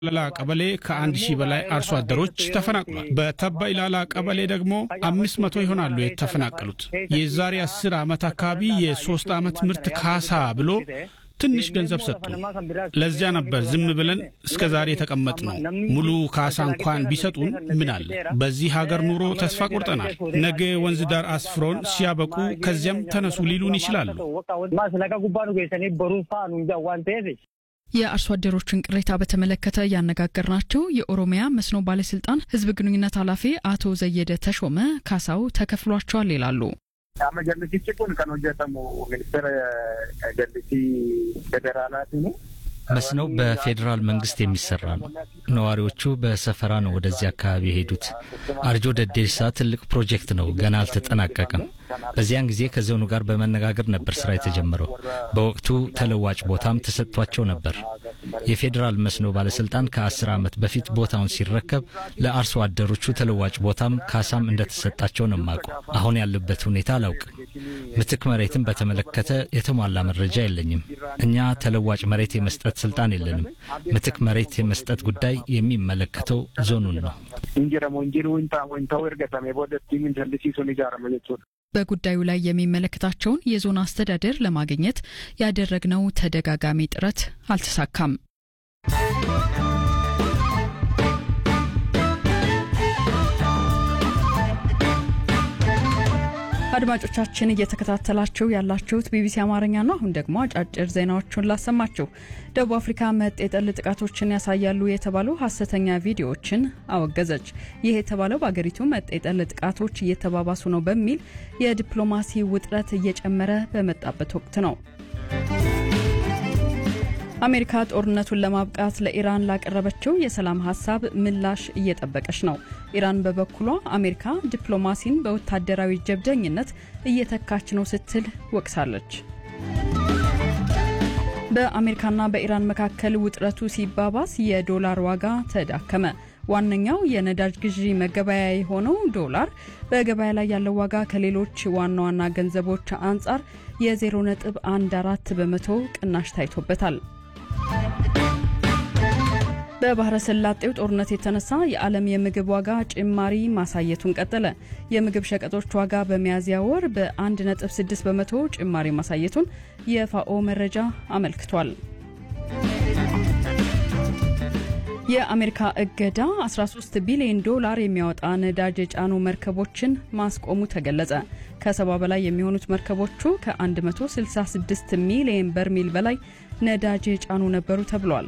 ላላ ቀበሌ ከአንድ ሺህ በላይ አርሶ አደሮች ተፈናቅሏል። በተባ ኢላላ ቀበሌ ደግሞ አምስት መቶ ይሆናሉ የተፈናቀሉት። የዛሬ አስር ዓመት አካባቢ የሶስት ዓመት ምርት ካሳ ብሎ ትንሽ ገንዘብ ሰጡ። ለዚያ ነበር ዝም ብለን እስከ ዛሬ የተቀመጥ ነው። ሙሉ ካሳ እንኳን ቢሰጡን ምን አለ? በዚህ ሀገር ኑሮ ተስፋ ቆርጠናል። ነገ ወንዝ ዳር አስፍሮን ሲያበቁ ከዚያም ተነሱ ሊሉን ይችላሉ። የአርሶ አደሮችን ቅሬታ በተመለከተ ያነጋገርናቸው የኦሮሚያ መስኖ ባለስልጣን ሕዝብ ግንኙነት ኃላፊ አቶ ዘየደ ተሾመ ካሳው ተከፍሏቸዋል ይላሉ። Qaama jallisichi kun kan hojjetamu ministeera jallisii federaalaati. መስኖው በፌዴራል መንግስት የሚሰራ ነው። ነዋሪዎቹ በሰፈራ ነው ወደዚህ አካባቢ የሄዱት። አርጆ ደዴሳ ትልቅ ፕሮጀክት ነው፣ ገና አልተጠናቀቀም። በዚያን ጊዜ ከዞኑ ጋር በመነጋገር ነበር ስራ የተጀመረው። በወቅቱ ተለዋጭ ቦታም ተሰጥቷቸው ነበር። የፌዴራል መስኖ ባለስልጣን ከአስር ዓመት በፊት ቦታውን ሲረከብ ለአርሶ አደሮቹ ተለዋጭ ቦታም ካሳም እንደተሰጣቸው ነው የማውቀው። አሁን ያለበት ሁኔታ አላውቅም። ምትክ መሬትን በተመለከተ የተሟላ መረጃ የለኝም። እኛ ተለዋጭ መሬት የመስጠት ስልጣን የለንም። ምትክ መሬት የመስጠት ጉዳይ የሚመለከተው ዞኑን ነው። Injiramu injiruu ta'uu ergatame boodatti jallisiisuun ijaarama jechuudha. በጉዳዩ ላይ የሚመለከታቸውን የዞን አስተዳደር ለማግኘት ያደረግነው ተደጋጋሚ ጥረት አልተሳካም። አድማጮቻችን እየተከታተላችሁ ያላችሁት ቢቢሲ አማርኛ ነው። አሁን ደግሞ አጫጭር ዜናዎቹን ላሰማችሁ። ደቡብ አፍሪካ መጤ ጠል ጥቃቶችን ያሳያሉ የተባሉ ሀሰተኛ ቪዲዮዎችን አወገዘች። ይህ የተባለው በአገሪቱ መጤ ጠል ጥቃቶች እየተባባሱ ነው በሚል የዲፕሎማሲ ውጥረት እየጨመረ በመጣበት ወቅት ነው። አሜሪካ ጦርነቱን ለማብቃት ለኢራን ላቀረበችው የሰላም ሀሳብ ምላሽ እየጠበቀች ነው። ኢራን በበኩሏ አሜሪካ ዲፕሎማሲን በወታደራዊ ጀብደኝነት እየተካች ነው ስትል ወቅሳለች። በአሜሪካና በኢራን መካከል ውጥረቱ ሲባባስ የዶላር ዋጋ ተዳከመ። ዋነኛው የነዳጅ ግዢ መገበያያ የሆነው ዶላር በገበያ ላይ ያለው ዋጋ ከሌሎች ዋና ዋና ገንዘቦች አንጻር የ0.14 በመቶ ቅናሽ ታይቶበታል። በባህረ ሰላጤው ጦርነት የተነሳ የዓለም የምግብ ዋጋ ጭማሪ ማሳየቱን ቀጠለ። የምግብ ሸቀጦች ዋጋ በሚያዝያ ወር በ1.6 በመቶ ጭማሪ ማሳየቱን የፋኦ መረጃ አመልክቷል። የአሜሪካ እገዳ 13 ቢሊዮን ዶላር የሚያወጣ ነዳጅ የጫኑ መርከቦችን ማስቆሙ ተገለጸ። ከሰባ በላይ የሚሆኑት መርከቦቹ ከ166 ሚሊዮን በርሜል በላይ ነዳጅ የጫኑ ነበሩ ተብሏል።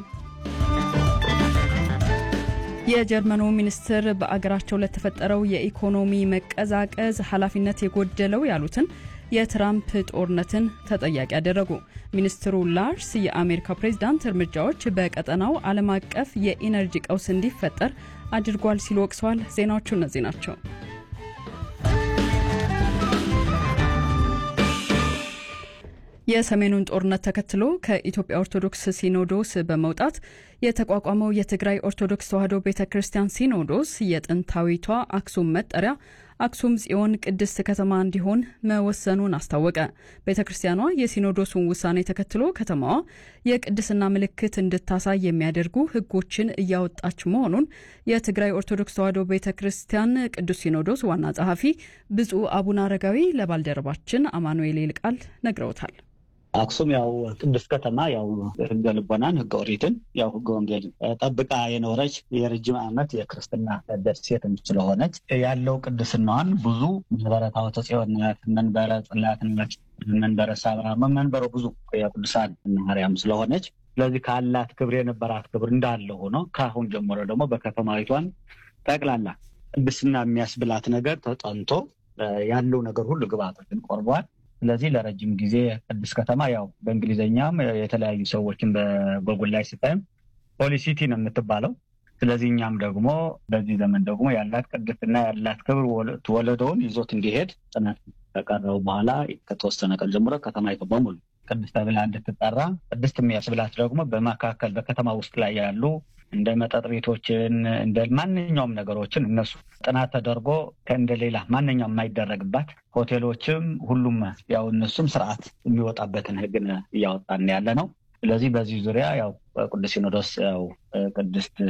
የጀርመኑ ሚኒስትር በአገራቸው ለተፈጠረው የኢኮኖሚ መቀዛቀዝ ኃላፊነት የጎደለው ያሉትን የትራምፕ ጦርነትን ተጠያቂ ያደረጉ። ሚኒስትሩ ላርስ የአሜሪካ ፕሬዝዳንት እርምጃዎች በቀጠናው ዓለም አቀፍ የኢነርጂ ቀውስ እንዲፈጠር አድርጓል ሲሉ ወቅሰዋል። ዜናዎቹ እነዚህ ናቸው። የሰሜኑን ጦርነት ተከትሎ ከኢትዮጵያ ኦርቶዶክስ ሲኖዶስ በመውጣት የተቋቋመው የትግራይ ኦርቶዶክስ ተዋሕዶ ቤተ ክርስቲያን ሲኖዶስ የጥንታዊቷ አክሱም መጠሪያ አክሱም ጽዮን ቅድስት ከተማ እንዲሆን መወሰኑን አስታወቀ። ቤተ ክርስቲያኗ የሲኖዶሱን ውሳኔ ተከትሎ ከተማዋ የቅድስና ምልክት እንድታሳይ የሚያደርጉ ሕጎችን እያወጣች መሆኑን የትግራይ ኦርቶዶክስ ተዋሕዶ ቤተ ክርስቲያን ቅዱስ ሲኖዶስ ዋና ጸሐፊ ብፁዕ አቡነ አረጋዊ ለባልደረባችን አማኑኤል ይልቃል ነግረውታል። አክሱም ያው ቅድስት ከተማ ያው ህገ ልቦናን ህገ ኦሪትን ያው ህገ ወንጌል ጠብቃ የኖረች የረጅም ዓመት የክርስትና ደሴትም ስለሆነች ያለው ቅድስናዋን ብዙ መንበረ ታቦተ ጽዮን፣ መንበረ ጽላት፣ መንበረ ሳባ፣ መንበረ ብዙ የቅዱሳን ማርያም ስለሆነች ስለዚህ ካላት ክብር የነበራት ክብር እንዳለ ሆኖ ከአሁን ጀምሮ ደግሞ በከተማዊቷን ጠቅላላ ቅድስና የሚያስብላት ነገር ተጠንቶ ያለው ነገር ሁሉ ግብአቶችን ቆርቧል። ስለዚህ ለረጅም ጊዜ ቅድስት ከተማ ያው በእንግሊዝኛም የተለያዩ ሰዎችን በጎጉል ላይ ስታይም ፖሊሲቲ ነው የምትባለው። ስለዚህ እኛም ደግሞ በዚህ ዘመን ደግሞ ያላት ቅድስና ያላት ክብር ወለደውን ይዞት እንዲሄድ ጥናት ከቀረቡ በኋላ ከተወሰነ ቀን ጀምሮ ከተማይቱ በሙሉ ቅድስት ተብላ እንድትጠራ ቅድስት የሚያስብላት ደግሞ በመካከል በከተማ ውስጥ ላይ ያሉ እንደ መጠጥ ቤቶችን እንደ ማንኛውም ነገሮችን እነሱ ጥናት ተደርጎ ከእንደ ሌላ ማንኛውም የማይደረግባት ሆቴሎችም ሁሉም ያው እነሱም ስርዓት የሚወጣበትን ሕግን እያወጣን ያለ ነው። ስለዚህ በዚህ ዙሪያ ያው ቅዱስ ሲኖዶስ ያው ቅድስት